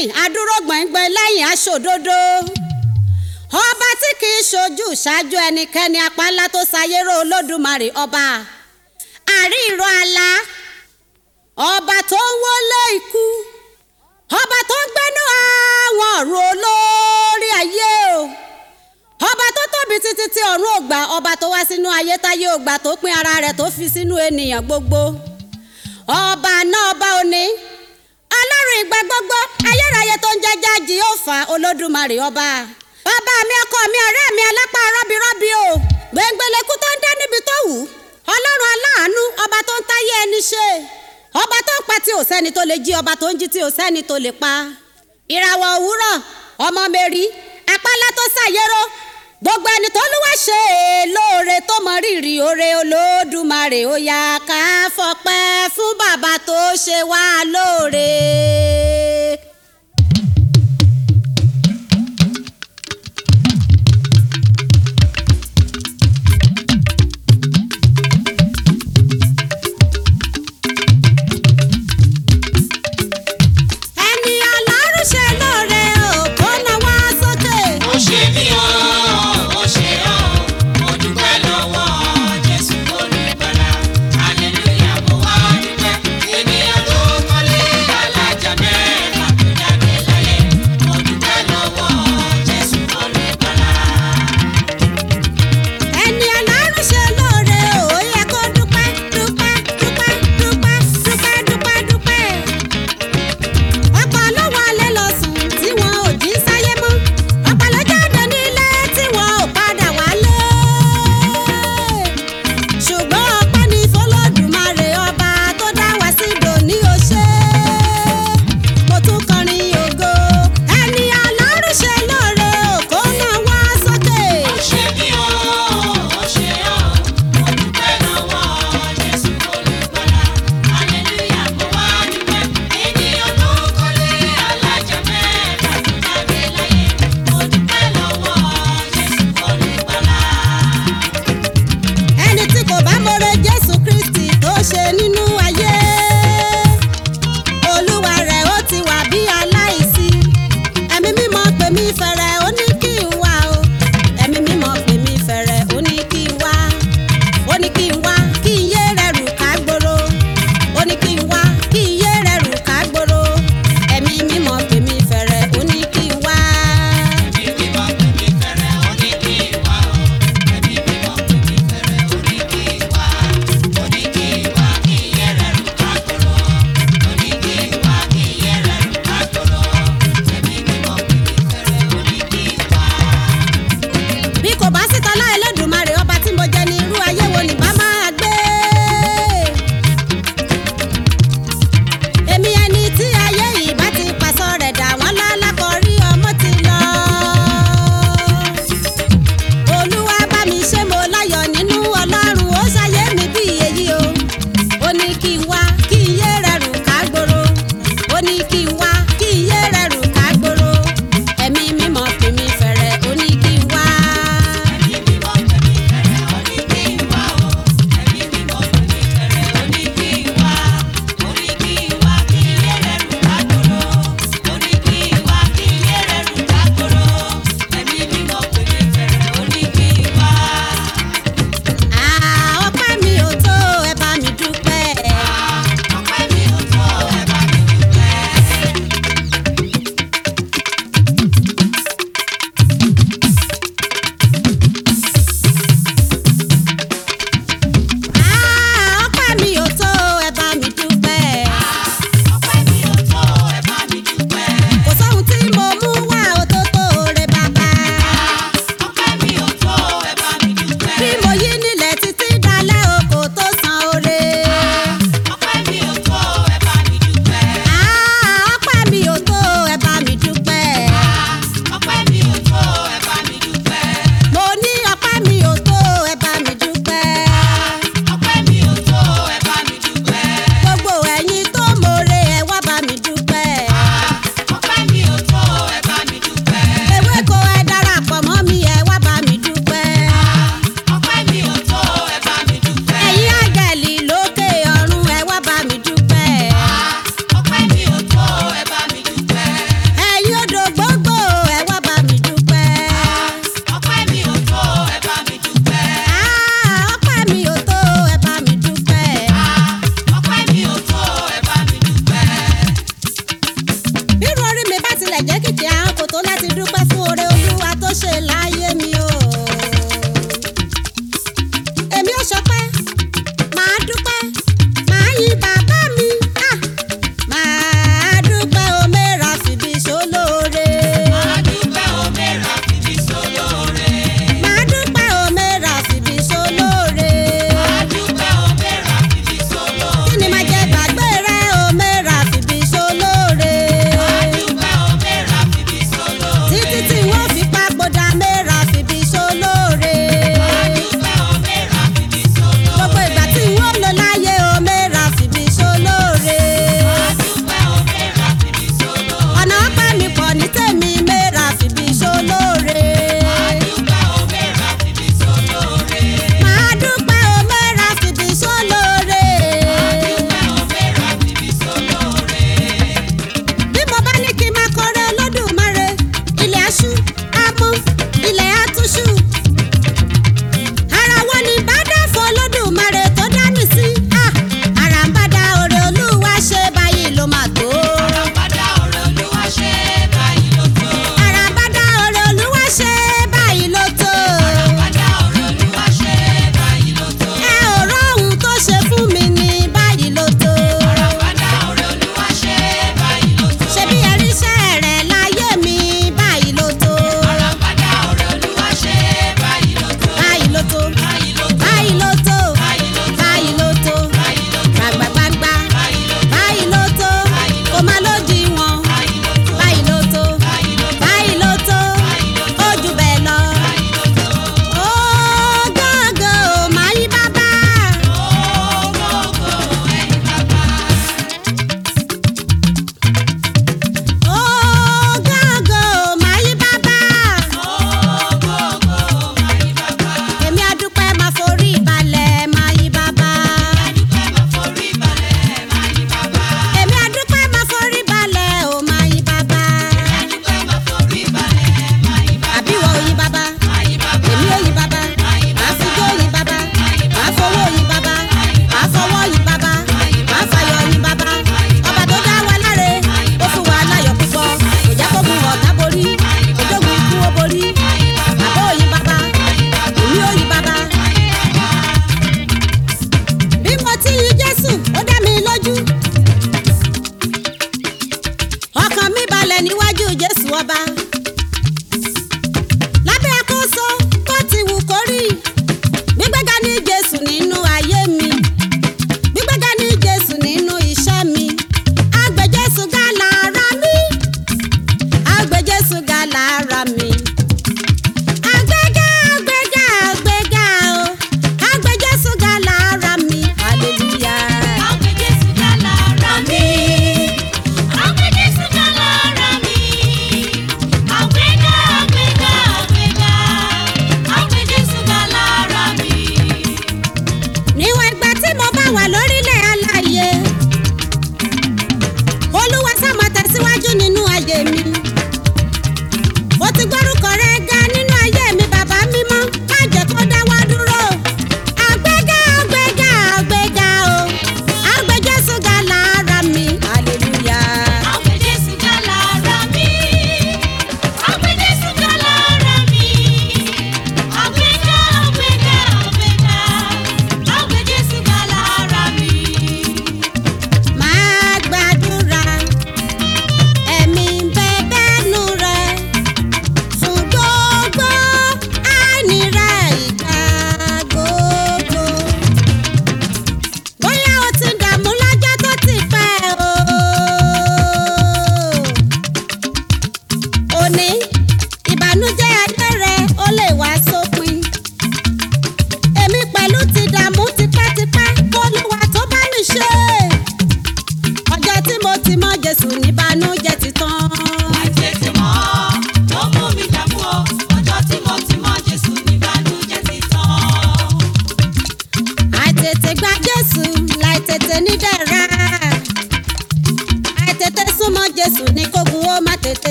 lẹ́yìn adúró gbọ̀ngbọ̀n lẹ́yìn aṣòdodo ọba tí kì í ṣojú ṣáájú ẹnikẹ́ni apá ńlá tó ṣayérò olódùmarè ọba àríìrọ àlá ọba tó ń wọlé ikú ọba tó ń gbénú àwọn ọ̀run olórí ayé o ọba tó tóbi títí tí ọ̀run ògbà ọba tó wá sínú ayé táyé ògbà tó pín ara rẹ̀ tó fi sínú ènìyàn gbogbo ọba náà ọba òní ọlọ́run ìgbà gbogbo ayérayé tó ń jẹ́jà jìhófà olódùmarè ọba bàbá mi ọkọ mi ọ̀rẹ́ mi alápá rọ́bìrọ́bì o gbẹ̀ngbẹ̀lẹ̀kú tó ń dá níbi tó wù ọlọ́run aláàánú ọba tó ń táyé ẹni ṣe ọba tó ń pa tí ò sẹ́ni tó lè jí ọba tó ń jí tí ò sẹ́ni tó lè pa ìràwọ̀ òwúrọ̀ ọmọ mẹ́rí apálá tó ṣàyẹ̀rọ gbogbo ẹni tó lúwa ṣe é lóore tó mọ rírì oore olódùmarè ó yá ká fọpẹ́ fún bàbá tó ṣe wá lóore. ẹni ọlọ́run ṣe lóore ò kó náwó sókè. ó ṣe mí o ó ṣe o mo dúpẹ́ lọ́wọ́ jésù olùgbàlà hallelujah mo wá dúpẹ́ ènìyàn tó kọ́lé alájà mẹ́rin.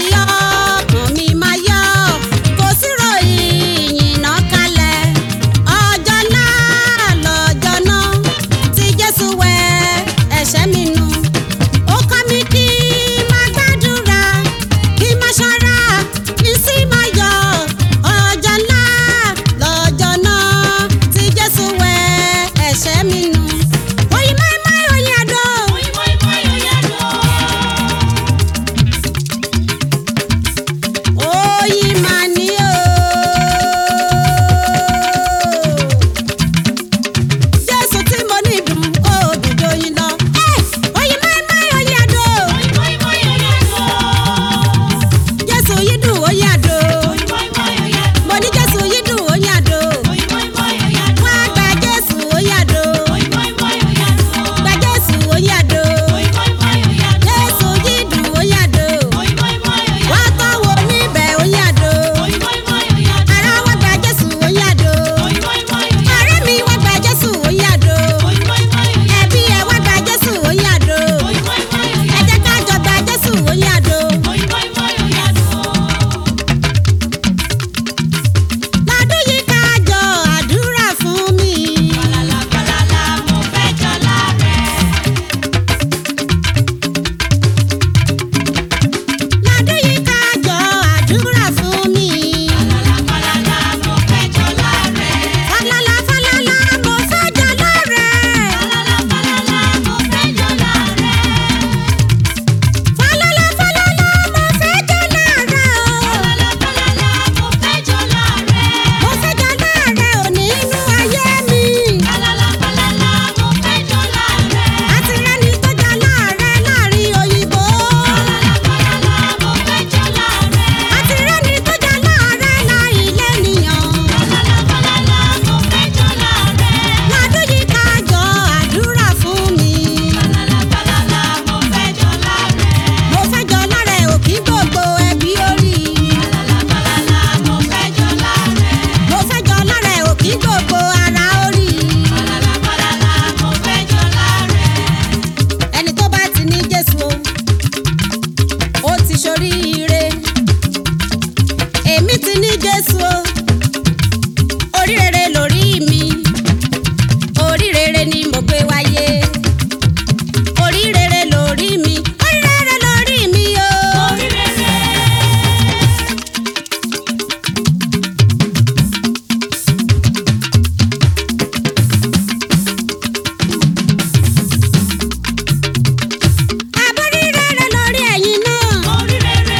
yọ ọkàn mi máa yọ kò sí ròyìn ìyìnà kalẹ̀ ọjọ́ náà lọ́jọ́ náà tí Jésù wẹ ẹ̀ṣẹ̀ mi nù ó kọ́ mi kí n máa gbàdúrà kí n máa ṣọ́ra kí n sì máa yọ ọjọ́ náà lọ́jọ́ náà tí Jésù wẹ ẹ̀ṣẹ̀ mi nù. oyin máìmáì oyin àdó. oyin máa ní o. Jésù tí mo ní dùn ó dùn dóyin lọ. Ẹ́, oyin máìmáì oyin àdó. Jésù yìí dùn oyin àdó. mo ní Jésù yìí dùn oyin àdó. wá gba Jésù oyin àdó. gba Jésù oyin àdó. Jésù yìí dùn oyin àdó. wá tọ́wọ́ níbẹ̀ oyin àdó. ara wá gba Jésù oyin àdó. ọ̀rẹ́ mi wá gba Jésù oyin àdó. ẹbí ẹ wá gba Jésù oyin àdó. ẹ jẹ́ ká jọ gba Jésù oyin àdó. lọ́dún yìí ká jọ àdúrà fún mi. lọ́dún yìí ká jọ àdúrà fún mi. falala falala mo fẹ́ jọ lọ́rẹ̀. falala falala mo fẹ́ jọ lọ́rẹ̀ o. mo fẹ́ jọ lọ́rẹ̀ o nínú ayé mi. àti rẹ́ni tó jọ lọ́rẹ̀ láàrin òyìnbó. àti rẹ́ni tó jọ lọ́rẹ̀ láàrin lẹ́nìyàn. lọ́dún yìí ká jọ àdúrà fún mi. mo fẹ́ jọ lọ́rẹ̀ òkí gbogbo ẹbí orí. mo fẹ́ jọ lọ́rẹ̀ òkí gbogbo ara orí. ẹni tó bá ti ní Jésù o ó ti ṣoríire èmi ti ní Jésù o orí rere lórí mi orí rere ni mo gbé wáyé orí rere lórí mi orí rere lórí mi o. àbórí rere lórí ẹ̀yin náà. orí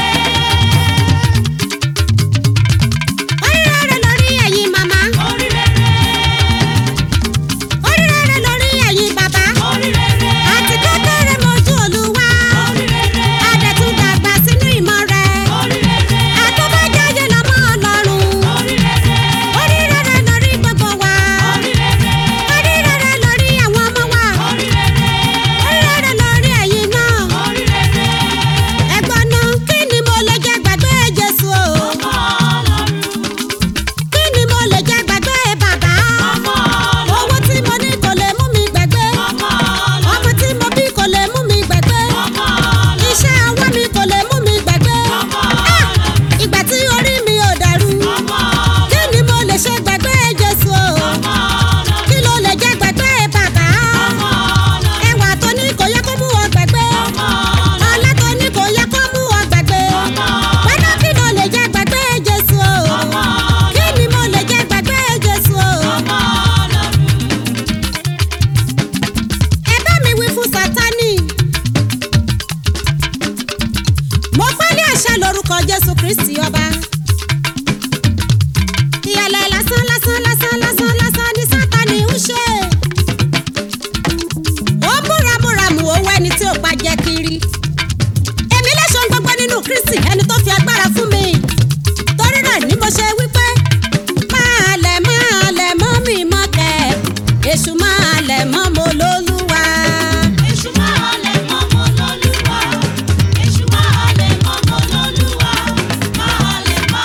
rere lórí ẹ̀yin màmá. orí rere lórí ẹ̀yin bàbá. àti kékeré mojú Olúwa. àdẹ̀tún dàgbà sínú ìmọ̀ rẹ̀. àtọ́bàjáde lọ́mọ Ọlọ́run. orí rere lórí gbogbo wa. orí rere lórí àwọn ọmọ wa. orí rere lórí ẹ̀yin náà. ẹ̀gbọ́n náà kí ni mo lè jẹ́ gbàgbé Jésù o. kí ni mo lè jẹ́ gbàgbé bàbá. owó tí mo ní kò lè mú mi gbàgbé. ọmọ tí mo bí kò lè mú mi gbàgbé. iṣẹ́ ọwọ́ mi kò lè mú mi gbàgbé. Ah! ìgbà tí orí mi ò dàrú. kí ni mo lè ṣe gbàgbé Jésù o. kí ló lè jẹ́ gbàgbé bàbá. ẹwà tó ní kò yẹ kó mú ọ gbàgbé. ọlá tó ní kò yẹ kó mú ọ gbàgbé. wẹ́nà kí ló lè jẹ́ gbàgbé Jésù o. kí ni mo lè jẹ́ gbàgbé Jésù o. ẹ bá mi wí fún Sátánì. mo pálí àṣẹ lórúkọ Jésù Kristi ọba. ìyàlẹ̀ lásán lásán lásán lásán lásán ni Sátánì ń ṣe. ó búramúramù owó ẹni tí ò pa jẹ kiri. èmi lẹ́sọ̀ gbogbo nínú Kristi ẹni tó fi agbára fún mi. torí náà ni mo ṣe wípé máa lẹ̀ máa lẹ̀ mọ́ mi mọ́ kẹ́ èṣù máa lẹ̀ mọ́ mo lólúwa. Máa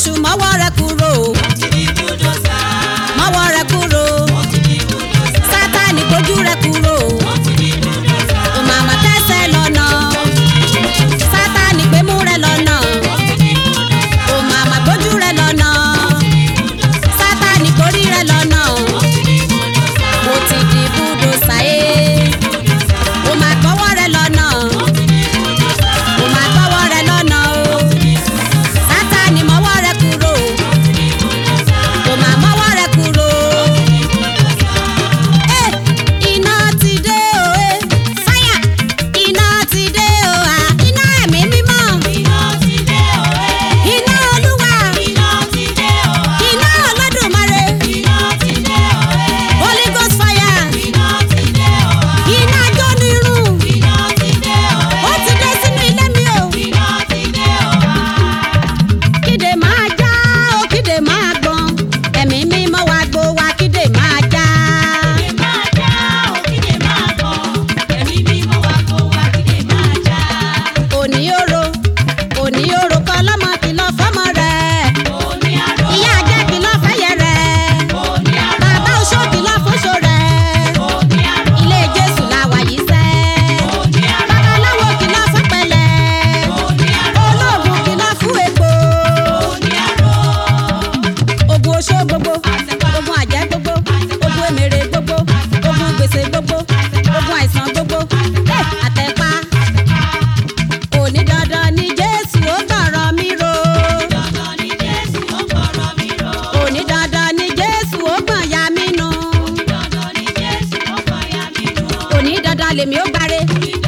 èṣù mọ́wọ́ rẹ kúrò mọ́wọ́ rẹ kúrò sátani gbójú rẹ kúrò ó màmá kẹsẹ̀ lọ́nà sátani gbémú rẹ lọ́nà ó màmá gbójú rẹ lọ́nà sátani gbórí rẹ lọ́nà mo ti di búdòsà ẹ́ ó máa gbọ́wọ́ rẹ lọ́nà ó máa gbọ́wọ́ rẹ lọ́nà o sátani mọ́wọ́ rẹ kúrò ó máa mọ́wọ́ rẹ kúrò. Eh, iná ti dé o eh, fáyà iná ti dé o ah, iná ẹ̀mí mímọ́ iná olúwa iná olódùmarè holy ghost fire iná jónirun ó ti dé sínú ilé mi o kíde máa já o kíde máa gbọ̀n ẹ̀mí mímọ́ wa gbó wa kíde máa já. òní oro òní oro kọ́ lọ́mọ kìlọ̀ fọ́mọ rẹ̀ ìyá ajá kìlọ̀ fẹ́yẹ rẹ̀ bàbá oṣó kìlọ̀ fóṣó rẹ̀ ilé jésù la wà yìí sẹ́ babaláwo kìlọ̀ fọ́pẹ̀lẹ̀ olóògùn kìlọ̀ fún epo ogun oṣó gbogbo ogun àjẹ́ gbogbo ogun èmèrè gbogbo ogun gbèsè gbogbo ogun àìsàn gbogbo Eh, àtẹ̀pá òní dandan ni jésù ó gbọ̀rọ̀ mi ro òní dandan ni jésù ó gbọ̀n ya mí nu òní dandan lèmi ó gbáre